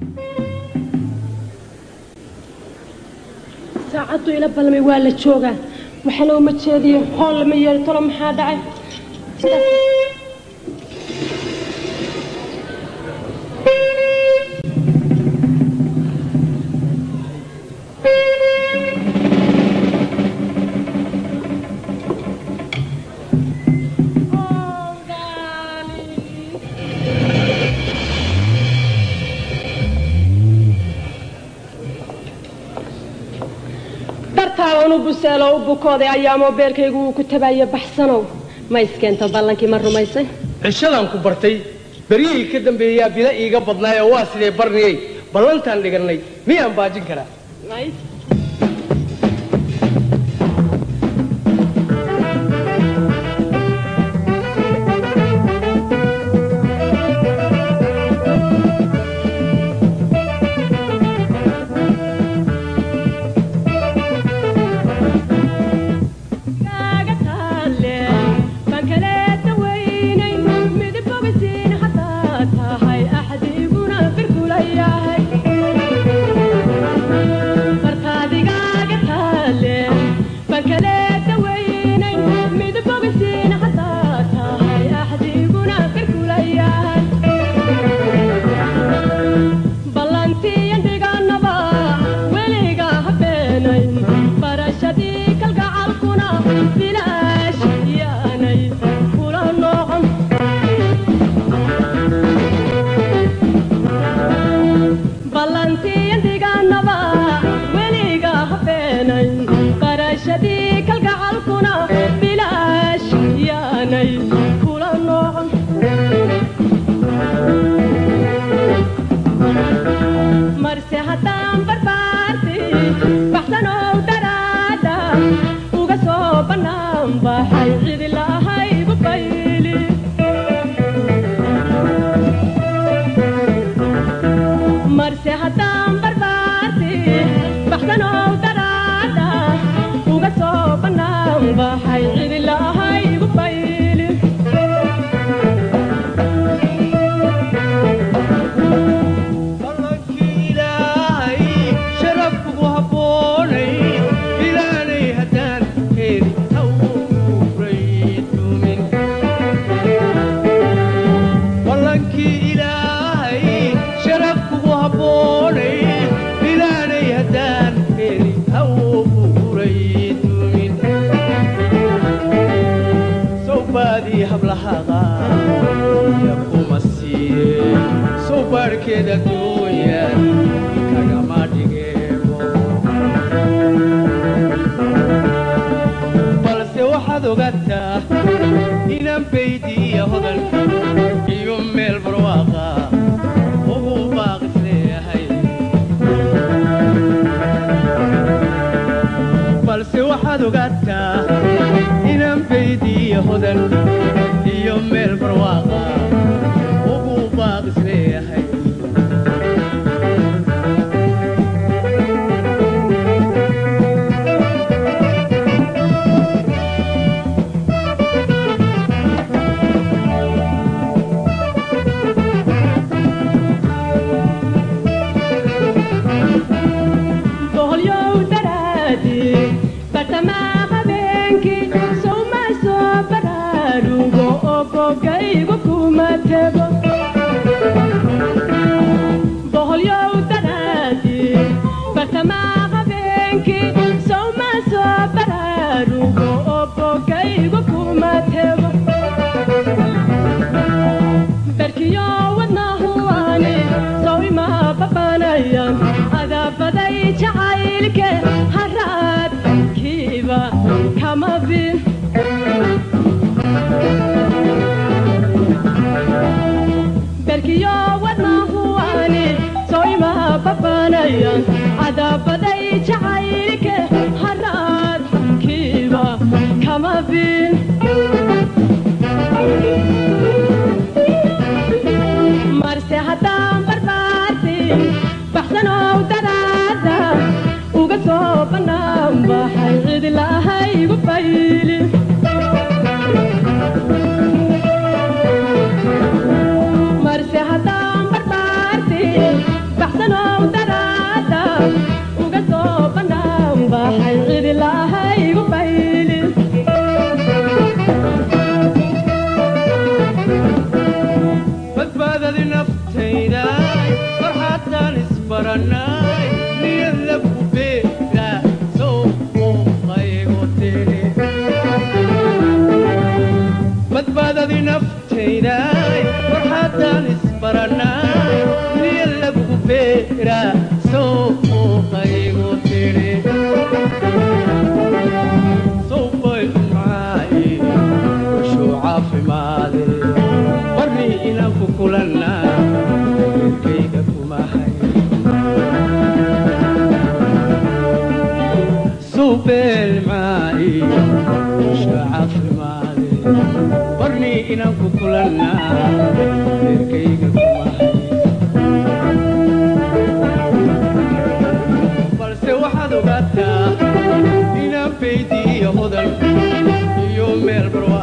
saacaddu ila balmay waa la joogaa waxana uma jeediyo hool lama yeeli talo maxaa dhacay dartaaban u buseelo u bukooday ayaamoo beerkaygu uu ku tabayo baxsanow ma iskeento ballankii ma rumaysay cishadan ku bartay beryihii ka dambeeyaa bila iiga badnaay oo waa sidee barniyey ballantaan dhigannay miyaan baajin karaa marse haddaan barbaarti baxsan beera suuqaygu tidhi suuqay maay wushuu caafimaade barni inaan ku kulanna reerkayga kuma hay suubeel maay wushuu caafimaade barni inaan ku kulanna reerkayga kuma hay balse waxaad ogaataa inaan faydiiyo hodan iyo meel barwa